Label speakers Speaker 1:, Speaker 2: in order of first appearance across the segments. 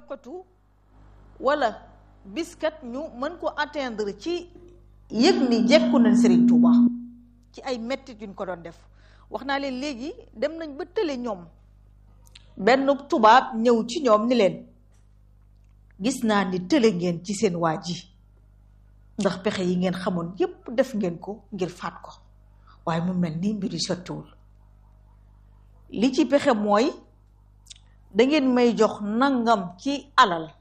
Speaker 1: yokkatu wala biskat ñu mën ko atteindre ci yëg ni jekku nañ Serigne Touba ci ay mettit yuñ ko doon def wax naa leen léegi dem nañ ba tële ñoom benn tubaab ñëw ci ñoom ni leen gis naa ni tële ngeen ci seen waa ji ndax pexe yi ngeen xamoon yépp def ngeen ko ngir faat ko waaye mu mel ni mbir yi sottiwul li ci pexe mooy dangeen may jox nangam ci alal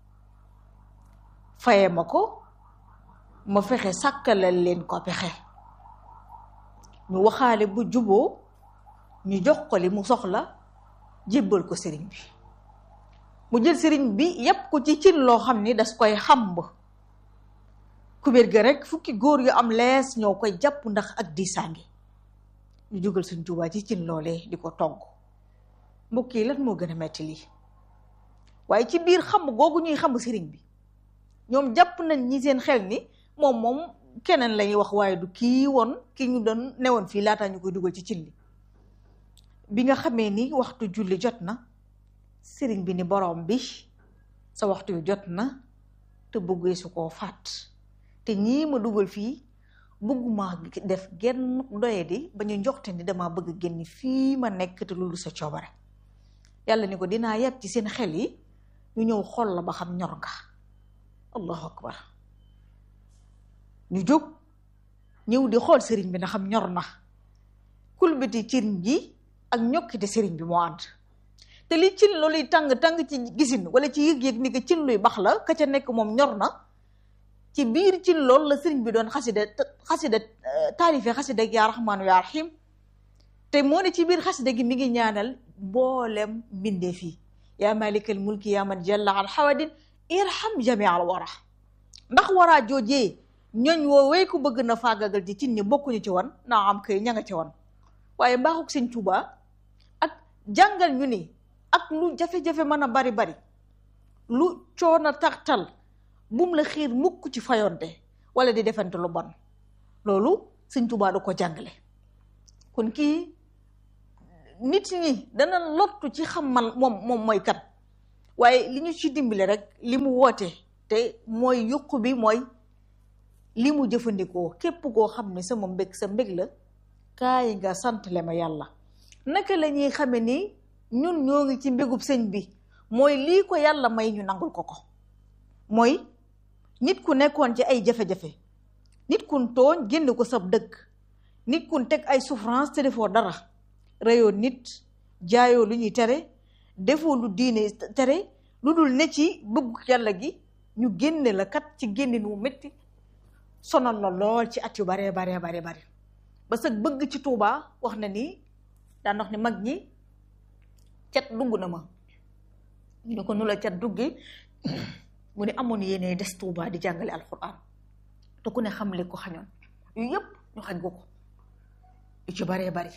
Speaker 1: faye ma ko ma fexe sàkkalal leen ko pexe ñu waxaale bu juboo ñu jox ko li mu soxla jébbal ko sëriñ bi mu jël sëriñ bi yépp ko ci cin loo xam ni das koy xamb kubéer ga rek fukki góor yu am lees ñoo koy jàpp ndax ak diisaange ñu jógal suñ Tuubaa ci cin loolee di ko togg mbokk yi lan moo gën a metti lii waaye ci biir xamb googu ñuy xamb sëriñ bi ñoom jàpp nañ ñi seen xel ni moom moom keneen lañuy wax waaye du kii woon ki ñu doon newoon fii laataa ñu koy dugal ci cin li bi nga xamee ni waxtu julli jot na sëriñ bi ni borom bi sa waxtu yu jot na te bëggee su koo faat te ñii ma dugal fii bëgguma def genn doye di ba ñu njoxte ni dama bëgg génn fii ma nekk te loolu sa coobare yàlla ni ko dinaa yeb ci seen xel yi ñu ñëw xool la ba xam ñor nga allahu akbar ñu jóg ñëw di xool sëriñ bi na xam ñor na kulbiti cin ji ak ñokkite sëriñ bi moo ànd te li cin looluy tàng tàng ci gisin wala ci yëg-yëg ni ko cin luy bax la ka ca nekk moom ñor na ci biir cin loolu la sëriñ bi doon xasida xasida taalife xasida yaa raxmaanu yaa raxiim te moo ne ci biir xasida gi mi ngi ñaanal mboolem mbindee fii yaa malikal mulki yaa man jalla al xawadin irham jami al wara ndax waraa joojee ñooñ woowee ku bëgg na faagagal ci cin ñi bokkuñu ci wan naa am kay ña nga ci wan waaye mbaaxuk sëñ Tuubaa ak jàngal ñu ni ak lu jafe-jafe mën a bari bari lu coono tartal bum la xiir mukk ci fayonte wala di defante lu bon loolu sëñ Tuubaa da ko jàngale kon kii nit ñi dana lottu ci xamal moom moom mooy kat waaye li ñu ci dimbale rek li mu woote te mooy yuq bi mooy li mu jëfandikoo képp koo xam ne sama mbég sa mbég la kaay nga santle ma yàlla naka la ñuy xame ni ñun ñoo ngi ci mbégub sëñ bi mooy lii ko yàlla may ñu nangul ko ko mooy nit ku nekkoon ci ay jafe-jafe nit kun tooñ génn ko sab dëkk nit kun teg ay souffrance te defoo dara reyoo nit jaayoo lu ñuy tere defoo lu diine tere lu dul ne ci bëggu yàlla gi ñu génne la kat ci génnin wu métti sonal la lool ci at yu baree baree baree bare ba sag bëgg ci Tuubaa wax na ni daan wax ni mag ñi cat dugg na ma ñu ne ko nu la cat duggi mu ne amoon yéene des Tuubaa di jàngale alxuraan te ku ne xam li ko xañoon yu yëpp ñu xañ ko ko yu ci baree bari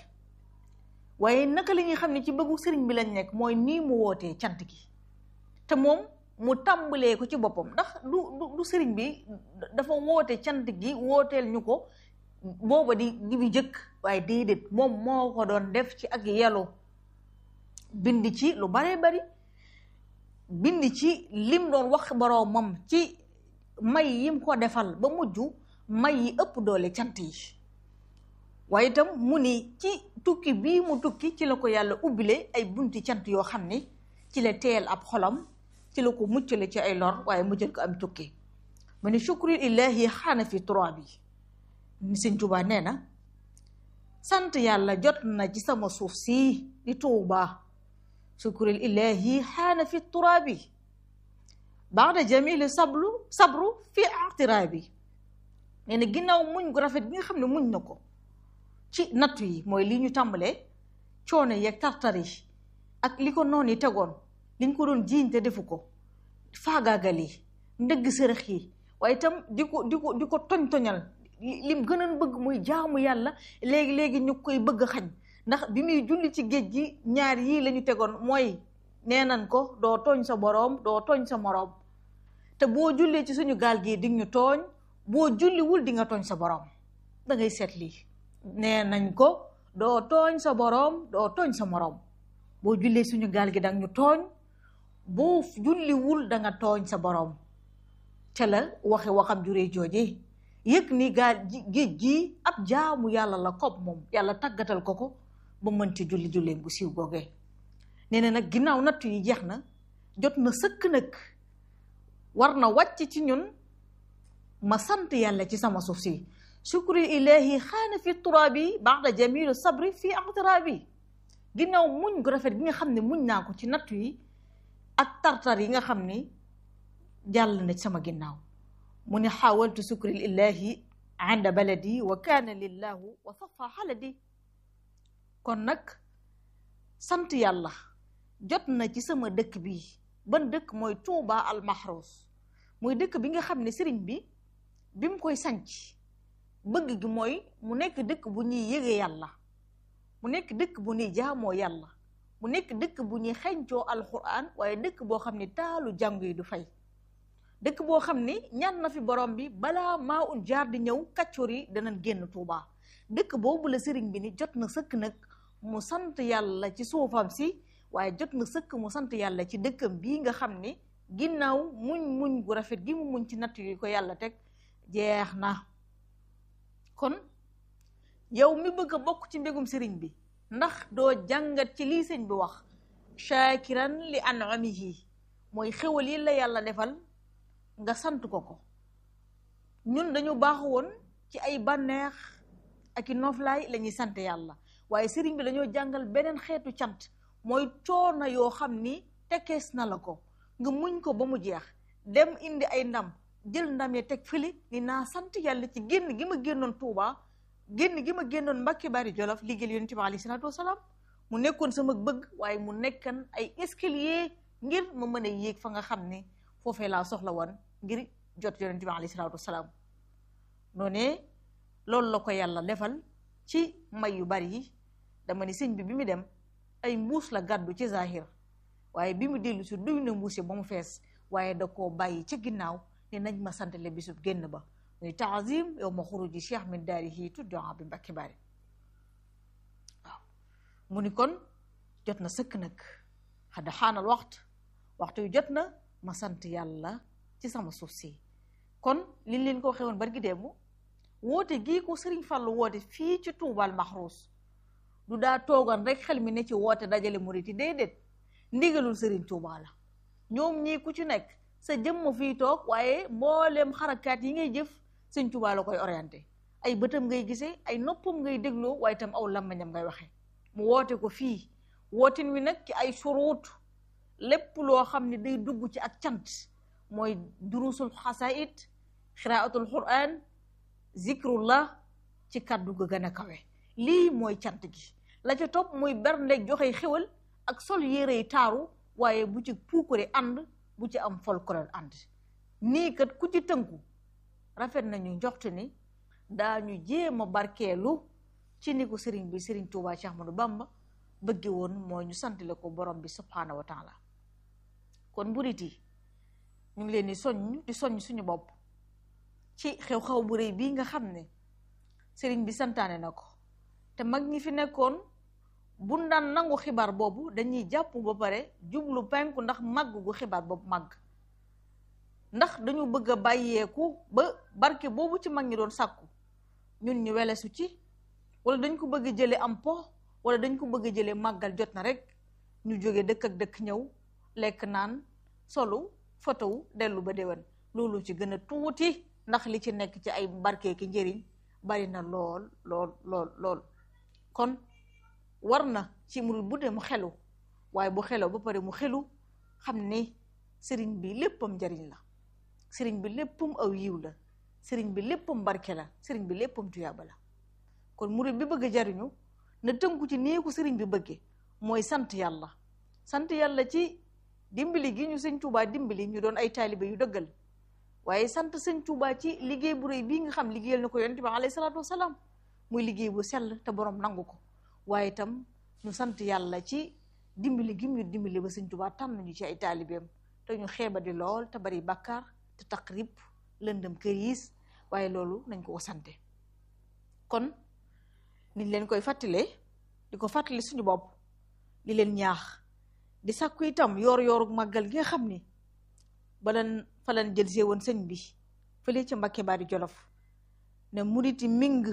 Speaker 1: waaye naka la ñuy xam ne ci bëggu sëriñ bi lañ nekk mooy nii mu wootee cant gi te moom mu tàmbalee ko ci boppam ndax du du sëriñ bi dafa woote cant gi wooteel ñu ko booba di di bi jëkk waaye déedéet moom moo ko doon def ci ak yelu bind ci lu baree bari bind ci lim doon wax boroomam ci may yim ko defal ba mujj may yi ëpp doole cant yi waaye itam mu ni ci tukki bii mu tukki ci la ko yàlla ubbile ay bunti cant yoo xam ni ci la teel ab xolam ci la ko muccale ci ay lor waaye mujjal ko am tukki mu ni shukri illahi xaana fi turaab yi ni sëñ Tuubaa nee na sant yàlla jot na ci sama suuf si di Tuubaa shukril ilahi xaana fi turaabi baada jamili sablu sabru fi aqtiraabi nee na ginnaaw muñ gu rafet bi nga xam ne muñ na ko ci nattu yi mooy li ñu tàmbalee coono yeeg tartar yi ak li ko noonu yi tegoon liñ ko doon jiiñ te defu ko faagaagal yi ndëgg sërëx yi waaye itam di ko di ko di ko toñ toñal lim gënoon bëgg muy jaamu yàlla léegi-léegi ñu koy bëgg a xañ ndax bi muy julli ci géej gi ñaar yii la ñu tegoon mooy nee nañ ko doo tooñ sa boroom doo tooñ sa moroom te boo jullee ci suñu gaal gii di ñu tooñ boo julliwul di nga tooñ sa boroom da ngay seet lii nee nañ ko doo tooñ sa boroom doo tooñ sa moroom boo jullee suñu gaal gi dang ñu tooñ boo julliwul da nga tooñ sa boroom te la waxe waxam juree jooje yëg ni gaal géej gi ab jaamu yàlla la kopp moom yàlla tàggatal ko ko ba mën ci julli julleen bu siiw googee nee na nag ginnaaw nattu yi jeex na jot na sëkk nag war na wàcc ci ñun ma sant yàlla ci sama suuf si shukri ilahi xaana fi turaabi baada jamilu sabri fi aqtirabi ginnaaw muñ gu rafet gi nga xam ne muñ naa ko ci nattu yi ak tartar yi nga xam ni jàll na ci sama ginnaaw mu ne xaawaltu sukri lillahi inda baladi wa kaana lillahu wa safa xaladi kon nag sant yàlla jot na ci sama dëkk bi ban dëkk mooy Tuuba al Mahruus mooy dëkk bi nga xam ne sëriñ bi bi mu koy sanc bëgg gi mooy mu nekk dëkk bu ñuy yëgee yàlla mu nekk dëkk bu ñuy jaamoo yàlla mu nekk dëkk bu ñuy xencoo alquran waaye dëkk boo xam ne taalu jàngu yi du fay dëkk boo xam ne ñaan na fi borom bi balaa maa un jaar di ñëw kàccoor yi danañ génn Tuuba dëkk boobu la sëriñ bi ni jot na sëkk nag mu sant yàlla ci suufam si waaye jot na sëkk mu sant yàlla ci dëkkam bii nga xam ne ginnaaw muñ muñ gu rafet gi mu muñ ci natt yi ko yàlla teg jeex na kon yow mi bëgg a bokk ci mbégum sëriñ bi ndax doo jàngat ci lii sëñ bi wax shaakiran li an'amihi mooy xéwal yi la yàlla defal nga sant ko ko ñun dañu baaxu woon ci ay bànneex ak i noflaay la ñuy sant yàlla waaye sëriñ bi dañoo jàngal beneen xeetu cant mooy coono yoo xam ni tekkees na la ko nga muñ ko ba mu jeex dem indi ay ndam jël ndam ya teg fële ni naa sant yàlla ci génn gi ma génnoon Tuuba génn gi ma génnoon Mbàkke Bari Jolof liggéeyal Yonent bi alayhi salaatu wasalaam mu nekkoon sama bëgg waaye mu nekkan ay escalier ngir ma mën a yéeg fa nga xam ne foofee laa soxla woon ngir jot Yonent bi alayhi salaatu wasalaam noonee loolu la ko yàlla defal ci may yu bari yi dama ni sëñ bi bi mu dem ay mbuus la gàddu ci zahir waaye bi mu dellu si duy na mbuus yi ba mu fees waaye da koo bàyyi ca ginnaaw ne nañ ma santale bisub génn ba muy taazim yow ma xuruji cheikh min daarihi tuddaa bi mbakki bari waaw mu ni kon jot na sëkk nag xadda xaanal waxtu waxtu yu jot na ma sant yàlla ci sama suuf si kon liñ leen ko waxee woon barki démb woote gii ko sëriñ Fallu woote fii ci tuubal maxruus du daa toogan rek xel mi ne ci woote dajale murit yi déedéet ndigalul sëriñ Tuuba la ñoom ñii ku ci nekk sa jëmm fii toog waaye mboolem xarakaat yi ngay jëf sëñ Tuuba la koy orienté ay bëtam ngay gisee ay noppam ngay dégloo waaye itam aw làmmiñam ngay waxe mu woote ko fii wootin wi nag ci ay suruut lépp loo xam ne day dugg ci ak cant mooy durusul xasaid xiraatul quran zikrullah ci kàddu ga gën a kawe lii mooy cant gi la ca topp muy bernde joxe xéwal ak sol yére yi taaru waaye bu ci puukare ànd bu ci am folklore ànd nii kat ku ci tënku rafet nañu njoxtu ni daañu jéem a barkeelu ci ni ko sëriñ bi sëriñ Tuubaa Cheikh Ahmadou Bamba bëgge woon mooy ñu santale ko borom bi subhaanahu wa taala kon mburit yi ñu ngi leen di soññ di soññ suñu bopp ci xew-xew bu rëy bii nga xam ne sëriñ bi santaane na ko te mag ñi fi nekkoon bu daan nangu xibaar boobu dañuy jàpp ba pare jublu penku ndax màgg gu xibaar boobu màgg ndax dañu bëgg a bàyyeeku ba barke boobu ci mag ñi doon sàkku ñun ñu welesu ci wala dañ ko bëgg jële am po wala dañ ko bëgg jële màggal jot na rek ñu jóge dëkk ak dëkk ñëw lekk naan solu fotowu dellu ba déwén loolu ci gën a tuuti ndax li ci nekk ci ay barke ki njëriñ bari na lool lool lool lool kon war na ci murid bu dee mu xelu waaye bu xeloo ba pare mu xelu xam ni sëriñ bi léppam njariñ la sëriñ bi léppam aw yiw la sëriñ bi léppam barke la sëriñ bi léppam tuyaaba la kon murid bi bëgg a jariñu na tënku ci nii ko sëriñ bi bëgge mooy sant yàlla sant yàlla ci dimbali gi ñu sëñ Tuubaa dimbali ñu doon ay taalibe yu dëggal waaye sant sëñ Tuubaa ci liggéey bu rëy bii nga xam liggéeyal na ko yonent bi alayhi salaatu wasalaam muy liggéey bu sell te borom nangu ko waaye itam ñu sant yàlla ci dimbali gi ñu dimbali ba sëñ Tuubaa tànn ñu ci ay taalibeem te ñu xeeba di lool te bari bàkkaar te taqrib lëndëm këriis waaye loolu nañ ko ko sante kon niñ leen koy fàttalee di ko fàttali suñu bopp di leen ñaax di sàkku itam yoor yooru màggal gi nga xam ni balan falan jël see woon sëñ bi fële ci Mbàkke Baari Jolof ne muriti ming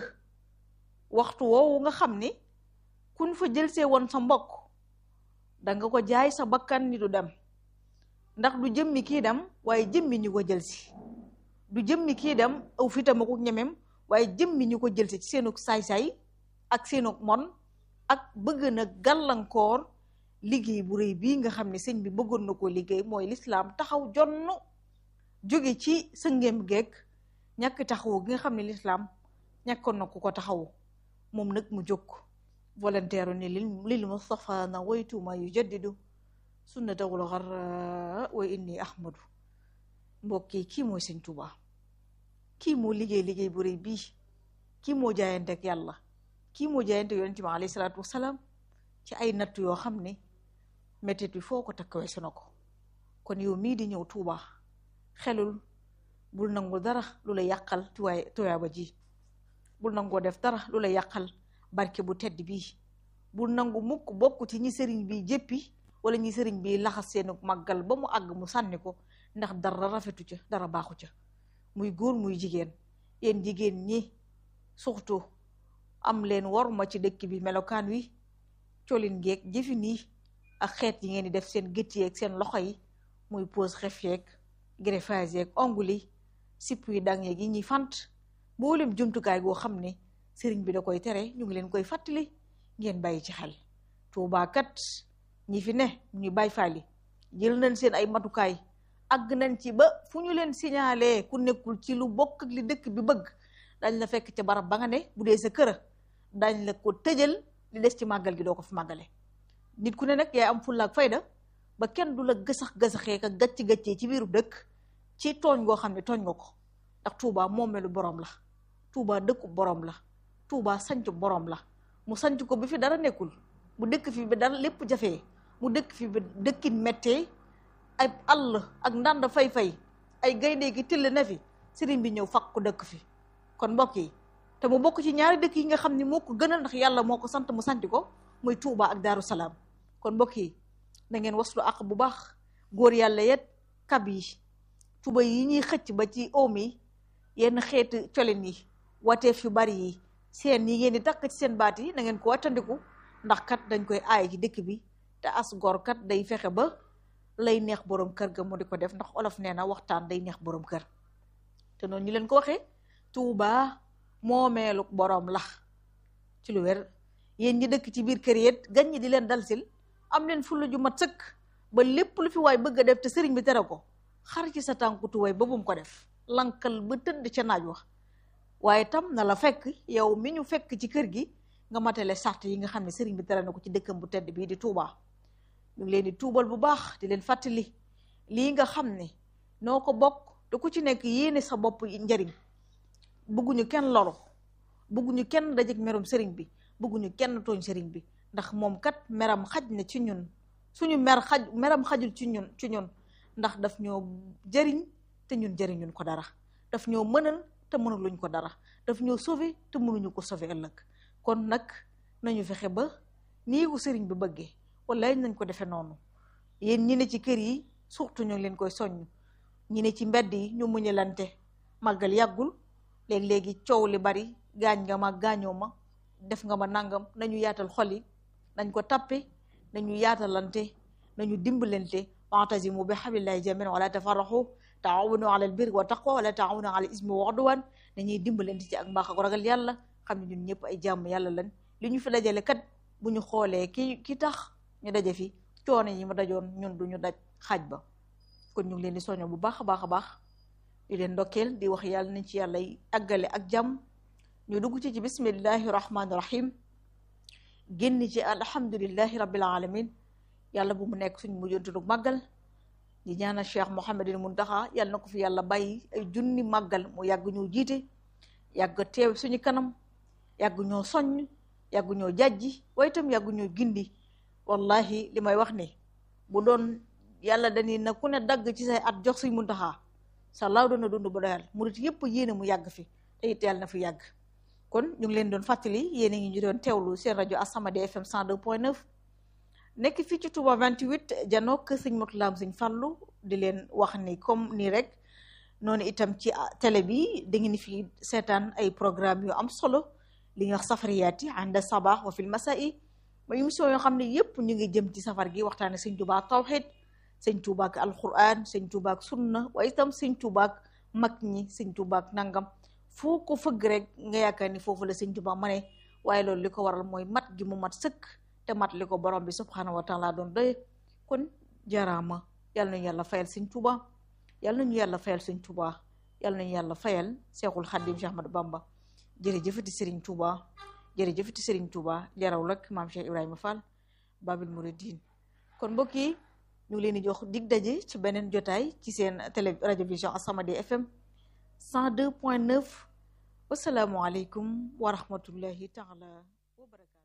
Speaker 1: waxtu woowu nga xam ni kun fa jël see woon sa mbokk danga ko jaay sa bakkan ni du dem ndax du jëmmi kii dem waaye jëmmi ñu ko jël si du jëmmi kii dem aw fitam ak ñemem waaye jëmmi ñu ko jël si ci seenug saay-saay ak seenug mon ak bëgg na gàllankoor liggéey bu rëy bii nga xam ne sëñ bi bëggoon na koo liggéey mooy lislaam taxaw jonn jóge ci sëngeem geek ñàkk taxawu gi nga xam ne lislaam ñàkkoon na ku ko taxawu moom nag mu jóg volontaire ni lil lil Mustafa na waytuma yu jaddidu sunnatawul xarra wa inni ahmadu mbokk yi kii mooy sëñ Tuubaa kii moo liggéey liggéey bu rëy bii kii moo jaayante ak yàlla kii moo jaayante yonent bi alayhi salaatu wasalaam ci ay natt yoo xam ne métit bi foo ko takk weesu na ko kon yow mii di ñëw Tuubaa xelul bul nangu dara lu la yàqal tuwaay tuyaaba ji bul nangoo def dara lu la yàqal barke bu tedd bii bul nangu mukk bokk ci ñi sëriñ bi jéppi wala ñi sëriñ bi laxas seenu màggal ba mu àgg mu sànni ko ndax dara rafetu ca dara baaxu ca muy góor muy jigéen yéen jigéen ñi surtout am leen waruma ci dëkk bi melokaan wi colin geeg jëfin yi ak xeet yi ngeen di def seen gët yeeg seen loxo yi muy pose xef yeeg greffage yeeg ongle yi sipp yi dang yeeg yi ñuy fant mboolem jumtukaay goo xam ne sëriñ bi da koy tere ñu ngi leen koy fàttali ngeen bàyyi ci xel Tuubaa kat ñi fi ne ñu bàyyi faali jël nañ seen ay matukaay àgg nañ ci ba fu ñu leen signalé ku nekkul ci lu bokk ak li dëkk bi bëgg dañ la fekk ca barab ba nga ne bu dee sa kër dañ la ko tëjal li des ci màggal gi doo ko fi màggale nit ku ne nag yaay am fulla ak fayda ba kenn du la gësax gësaxee ka gàcc gàccee ci biiru dëkk ci tooñ goo xam ne tooñ nga ko ndax Touba moomeelu borom la Touba dëkku borom la Touba sancu borom la mu sanc ko bi fi dara nekkul mu dëkk fi bi dara lépp jafee mu dëkk fi bi dëkkin méttee ay àll ak ndànd fay-fay ay gaynde gi till ne fi sëriñ bi ñëw fakk ko dëkk fi kon mbokk yi te mu bokk ci ñaari dëkk yi nga xam ne moo ko gënal ndax yàlla moo ko sant mu sanc ko muy Touba ak Daaru Salaam kon mbokk yi na ngeen waslu ak bu baax góor yàlla yet kab yi tuba yi ñuy xëcc ba ci oom yi yenn xeetu colin yi wateef yu bari yi seen yi ngeen di takk ci seen baat yi na ngeen ko wattandiku ndax kat dañ koy aay ci dëkk bi te as gor kat day fexe ba lay neex borom kër ga mu di ko def ndax olof nee na waxtaan day neex borom kër te noonu ñu leen ko waxee Tuuba moomeelu borom la ci lu wér yéen ñi dëkk ci biir kër yet gan ñi di leen dal sil am leen fulla ju mat sëkk ba lépp lu fi waay bëgg a def te sëriñ bi tere ko xar ci sa tànku tuwaay ba bum ko def lankal ba tëdd ca naaj wax waaye tam na la fekk yow mi ñu fekk ci kër gi nga matale sart yi nga xam ne sëriñ bi tere na ko ci dëkkam bu tedd bii di Touba ñu ngi leen di tuubal bu baax di leen fàttali lii nga xam ne noo ko bokk te ku ci nekk yéene sa bopp njariñ bëgguñu kenn loru bëgguñu kenn dajeg merum sëriñ bi bëgguñu kenn tooñ sëriñ bi ndax moom kat meram xaj na ci ñun suñu mer xaj meram xajul ci ñun ci ñun ndax daf ñoo jëriñ te ñun jëriñuñ ko dara daf ñoo mënal te mënuluñ ko dara daf ñoo sauver te mënuñu ko sauver ëllëg kon nag nañu fexe ba nii ko sëriñ bi bëggee wala nañ ko defee noonu yéen ñi ne ci kër yi surtout ñu ngi leen koy soññ ñi ne ci mbedd yi ñu muñalante màggal yàggul léegi-léegi coow li bari gaañ nga ma gaañoo ma def nga ma nangam nañu yaatal xol yi nañ ko tappe nañu yaatalante nañu dimbalante wa'tasimu bi hablillahi jamii'an wala tafarraqu taawunu ala al birri wa taqwa wala taawunu ala al ismi wa udwan dañuy dimbalante ci ak mbaax ak ragal yàlla xam ne ñun ñëpp ay jàmm yàlla lan li ñu fi dajale kat bu ñu xoolee ki ki tax ñu daje fi coono yi mu dajoon ñun du ñu daj xaaj ba kon ñu ngi leen di soño bu baax a baax a baax di leen ndokkeel di wax yàlla nañ ci yàlla àggale ak jàmm ñu dugg ci ci bismillahi rahmaani rahim génn ci alhamdulillahi rabbil alamin yàlla bu mu nekk suñ mujjantu màggal di ñaanal cheikh Mouhamadul Muntaxa yàlla na ko fi yàlla bàyyi ay junni màggal mu yàgg ñoo jiite yàgg teew suñu kanam yàgg ñoo soññ yàgg ñoo jàjji waaye itam yàgg ñoo gindi wallahi li may wax ni bu doon yàlla dañuy na ku ne dagg ci say at jox suñ Muntaxa sa laaw doon na dund ba doyal murit yëpp yéene mu yàgg fi te it yàlla na fi yàgg kon ñu ngi leen doon fàttali yéen a ngi ñu doon teewlu seen rajo As-Samadiyya FM 102.9 nekk fii ci Touba 28 janook sëñ Motulaam sëñ Fàllu di leen wax ni comme nii rek noonu itam ci télé bi da ngeen fi seetaan ay programme yu am solo li ñuy wax safariyaat yi ànd sabaax wa fil masaa'i ma émission yoo xam ne yépp ñu ngi jëm ci safar gi waxtaane sëñ Touba ak tawxid sëñ Touba ak alquran sëñ Touba ak sunna waaye itam sëñ Touba ak mag ñi sëñ Touba ak nangam foo ko fëgg rek nga yaakaar ni foofu la sëñ Touba ma ne waaye loolu li ko waral mooy mat gi mu mat sëkk te mat li ko borom bi subhanahu wa taala doon doye kon jaraama yàlla nañu yàlla fayal sëñ Touba yàlla nañu yàlla fayal sëñ Touba yàlla nañu yàlla fayal Seexul Xaddim Cheikh Ahmadou Bamba jërëjëfati Serigne Touba jërëjëfati Serigne Touba jaraw lak maam Cheikh Ibrahima Fall Babil Mouridine kon mbokk yi ñu ngi leen di jox dig daje ci beneen jotaay ci seen télé rajo vision As-Samadiyya FM 102.9 wasalaamualeykum wa rahmatullahi taala wa barakatu